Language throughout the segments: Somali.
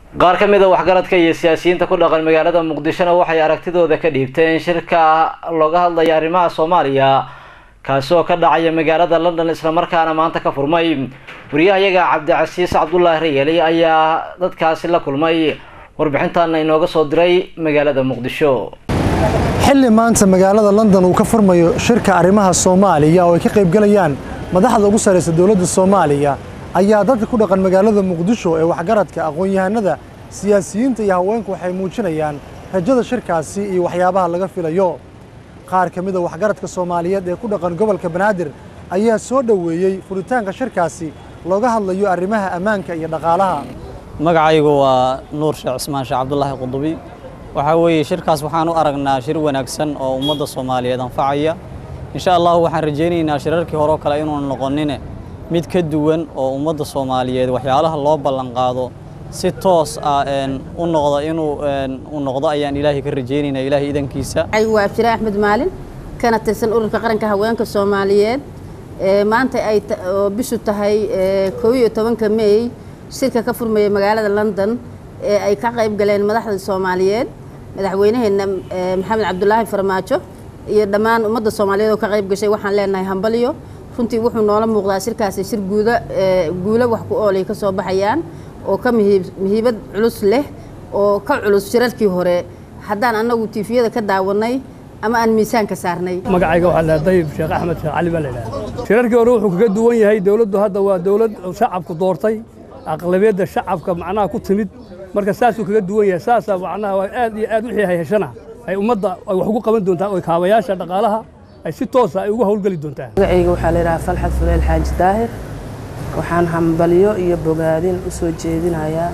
qaar ka mid a waxgaradka iyo siyaasiyiinta ku dhaqan magaalada muqdishona waxay aragtidooda ka dhiibteen shirka looga hadlaya arrimaha soomaaliya kaasi oo ka dhacaya magaalada london islamarkaana maanta ka furmay wariyahayaga cabdicasiis cabdulaahi rayeli ayaa dadkaasi la kulmay warbixintaana inooga soo diray magaalada muqdisho xilli maanta magaalada london uu ka furmayo shirka arrimaha soomaaliya oo ay ka qaybgalayaan madaxda ugu sarraysa dowladda soomaaliya ayaa dadka ku dhaqan magaalada muqdisho ee waxgaradka aqoon-yahanada siyaasiyiinta iyo haweenku waxay muujinayaan rajada shirkaasi iyo waxyaabaha laga filayo qaar ka mida waxgaradka soomaaliyeed ee ku dhaqan gobolka banaadir ayaa soo dhoweeyey furitaanka shirkaasi looga hadlayo arrimaha ammaanka iyo dhaqaalaha magacaygu waa nuur sheekh cusmaan sheekh cabdulaahi qudubi waxaa weeye shirkaas waxaan u aragnaa shir wanaagsan oo ummadda soomaaliyeed anfacaya insha allahu waxaan rajaynaynaa shirarkii hore oo kale inuun noqonine mid ka duwan oo ummadda soomaaliyeed waxyaalaha loo ballan qaado si toos ah u noqdo inuu u noqdo ayaan ilaahay ka rajaynaynaa ilaahay idankiisa waa abshire axmed maalin kana tirsan ururka qaranka haweenka soomaaliyeed maanta ay bishu tahay koob iyo tobanka meey shirka ka furmaya magaalada london ee ay ka qayb galeen madaxda soomaaliyeed madaxweynaheena maxamed cabdulaahi farmaajo iyo dhammaan ummadda soomaaliyeed oo ka qayb gashay waxaan leenahay hambalyo runtii wuxuu noola muuqdaa shirkaasi shir guuda guulo wax ku oolay ka soo baxayaan oo ka muhiibad culus leh oo ka culus shirarkii hore haddaan annagu tiifiyada ka daawanay ama aan miisaanka saarnay magacayga waxaa lahaa dayib sheekh axmed sheekh cali baa la yidhaha shirarkii hore wuxuu kaga duwan yahay dowladdu hadda waa dowlad shacabku doortay aqlabiyadda shacabka macnaha ku timid marka saasuu kaga duwan yahay saasaa macnaha waa aad iyo aad wixii hay heshana ay ummadda ay wax ugu qaban doontaa oo kaabayaasha dhaqaalaha ay si toosa ay ugu howlgeli doontaa magacayga waxaa la yidhahaa falxad fuleel xaaji daahir waxaan hambalyo iyo bogaadin u soo jeedinayaa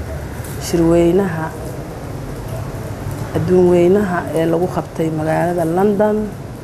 shirweynaha adduun weynaha ee lagu qabtay magaalada london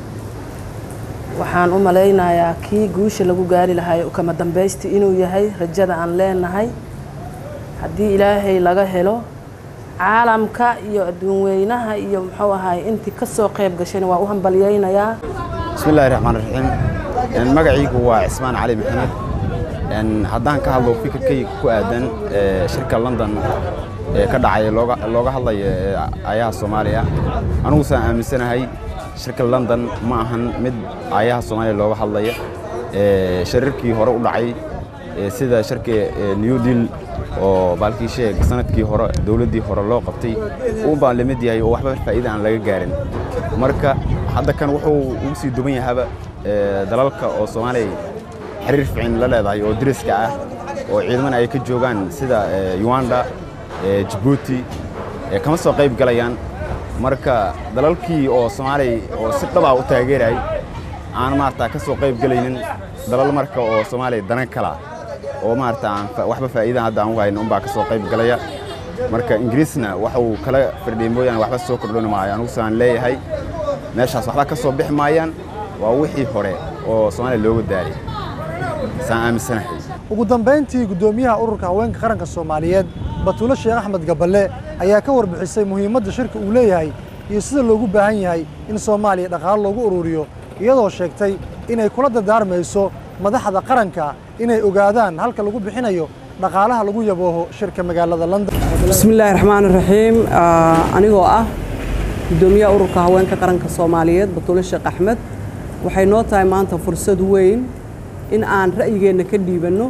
waxaan u malaynayaa kii guusha lagu gaari lahay kama dambaysti inuu yahay rajada aan leenahay haddii ilaahay laga helo caalamka iyo adduun weynaha iyo muxuu ahaay intii ka soo qayb gashayna waa u hambalyaynayaa bismi illahi raxmaan raxiim magaciigu waa cismaan cali maxamed haddaan ka hadlo fikirkayga ku aadan shirka london ee ka dhacay looga hadlaya ayaha soomaaliya anigusaan aaminsanahay shirka london ma ahan mid ayaha soomaaliya looga hadlaya shirarkii hore u dhacay sida shirka new deal oo baalkii sheeg sanadkii hore dowladdii hore loo qabtay uun baan lamid yahay oo waxba faa'iida aan laga gaarin marka hadda kan wuxuu ugu sii duban yahaba dalalka oo soomaaliya xiriir fiican la leedahay oo deriska ah oo ciidamana ay ka joogaan sida uganda jabuuti kama soo qayb galayaan marka dalalkii oo soomaaliya oo si dhabaa u taageerayay aan maarata ka soo qayb galaynin dalal marka oo soomaaliya danan kala oo maarata aan waxba faa'iidan hadda aan u hayno unbaa ka soo qayb galaya marka ingiriisna waxa uu kala firdhiyay mooyaane waxba soo kordhoni maayo anigu saan leeyahay meeshaas waxba ka soo bixi maayaan waa wixii hore oo soomaaliya looga daaray saan aaminsanahay ugu dambayntii guddoomiyaha ururka haweenka qaranka soomaaliyeed batuulo sheekh axmed gaballe ayaa ka warbixisay muhiimadda shirka uu leeyahay iyo sida loogu baahan yahay in soomaaliya dhaqaalo loogu ururiyo iyadoo sheegtay inay kula dardaarmayso madaxda qaranka inay ogaadaan halka lagu bixinayo dhaqaalaha lagu yabooho shirka magaalada london bismi illaahi raxmaan raxiim anigoo ah guddoomiyaha ururka haweenka qaranka soomaaliyeed batuulo sheekh axmed waxay noo tahay maanta fursad weyn in aan ra'yigeenna ka dhiibanno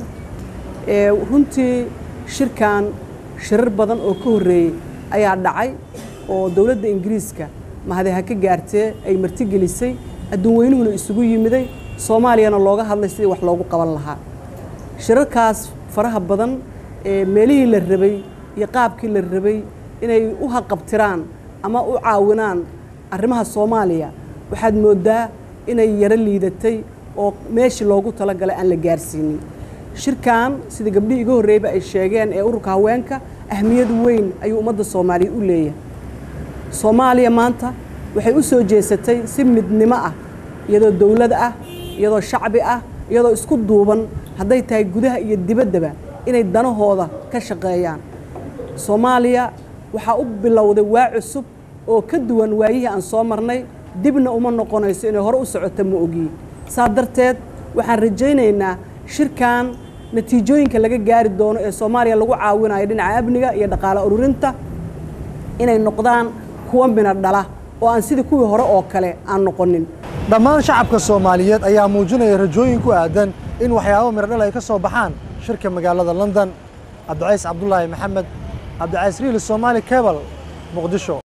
runtii shirkan shirar badan oo ka horreeyey ayaa dhacay oo dowladda ingiriiska mahade ha ka gaartee ay martigelisay adduun weynuhuna isugu yimiday soomaaliyana looga hadlay sidii wax loogu qaban lahaa shirarkaas faraha badan ee meelihii la rabay iyo qaabkii la rabay inay u haqabtiraan ama u caawinaan arrimaha soomaaliya waxaad mooddaa inay yaro liidatay oo meeshii loogu talagalay aan la gaarsiinin shirkan sida gabdhihii iga horreeyba ay sheegeen ee ururka haweenka ahmiyad weyn ayuu ummadda soomaaliya u leeyahay soomaaliya maanta waxay u soo jeesatay si midnimo ah iyadoo dowlad ah iyadoo shacbi ah iyadoo isku duuban hadday tahay gudaha iyo dibaddaba inay danahooda ka shaqeeyaan soomaaliya waxaa u bilowday waa cusub oo ka duwan waayihii aan soo marnay dibna uma noqonayso inay hore u socoto ma ogiye saa darteed waxaan rajaynaynaa shirkan natiijooyinka laga gaari doono ee soomaaliya lagu caawinayo dhinaca amniga iyo dhaqaale ururinta inay noqdaan kuwa mina dhala oo aan sidii kuwii hore oo kale aan noqonin dhammaan shacabka soomaaliyeed ayaa muujinaya rajooyin ku aadan in waxyaabo miradhal ay ka soo baxaan shirka magaalada london cabdicays cabdulaahi maxamed cabdicays riili soomaali cebal muqdisho